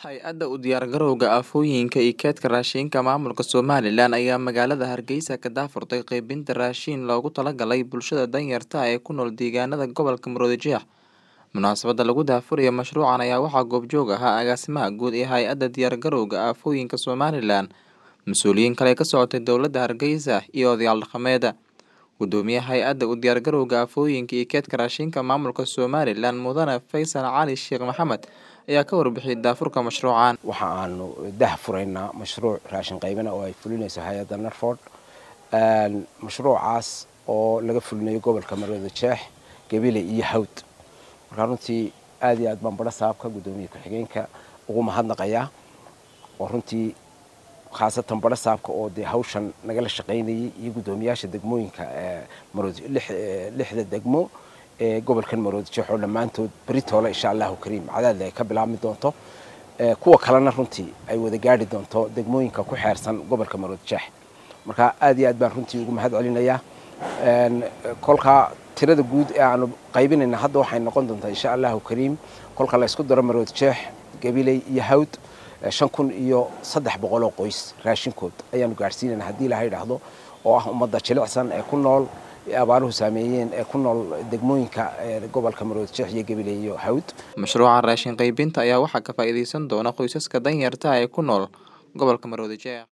Hay-adda u diyaargarowga aafooyinka iyo kaydka raashinka maamulka Somalilan ayaa magaalada Hargeysa ka daahfurtay qaybinta raashin loogu talagalay bulshada danyarta ah ee ku nool deegaanada gobolka Maroodijeex. Munaasabadda lagu daahfurayo mashruucan ayaa waxaa goobjoog ahaa agaasimaha guud ee hay-adda diyaargarowga aafooyinka Somalilan, mas'uuliyiin kale ka socotay dowladda Hargeysa iyo odayaal dhaqameed. Gudoomiyaha hay-adda u diyaargarowga aafooyinka iyo kaydka raashinka maamulka Somalilan Mudane Faysal Cali Sheekh Maxamed ayaa ka warbixiyay daahfurka mashruucan. waxa aanu dah furaynaa mashruuc raashin qaybina oo ay fulinayso hay-adda narford mashruucaas oo laga fulinayo gobolka maroodijeex gabile iyo hawd markaa runtii aad iyo aad baan badho saabka guddoomiye ku-xigeenka ugu mahadnaqayaa oo runtii khaasatan badho saabka oo dee hawshan nagala shaqaynayay iyo guddoomiyaasha degmooyinka maroodi lixda degmo ee gobolkan maroodijeex oo dhammaantood beritoole insha allahu kariim cadaadle ay ka bilaabmi doonto kuwa kalena runtii ay wada gaadhi doonto degmooyinka ku xeersan gobolka maroodijeex marka aad iyo aad baan runtii ugu mahad celinayaa kolkaa tirada guud ee aanu qaybinayna hadda waxay noqon doontaa insha allahu kariim kolka la isku daro maroodijeex gabiley iyo hawd shan kun iyo saddex boqol oo qoys raashinkood ayaanu gaadhsiinayna haddii ilaha idhaahdo oo ah ummadda jilicsan ee ku nool abaaruhu saameeyeen ee ku nool degmooyinka gobolka maroodijeex iyo gabiley iyo hawd Mashruucan raashin qaybinta ayaa waxaa ka faa'iideysan doona qoysaska danyarta ah ee ku nool gobolka Maroodijeex.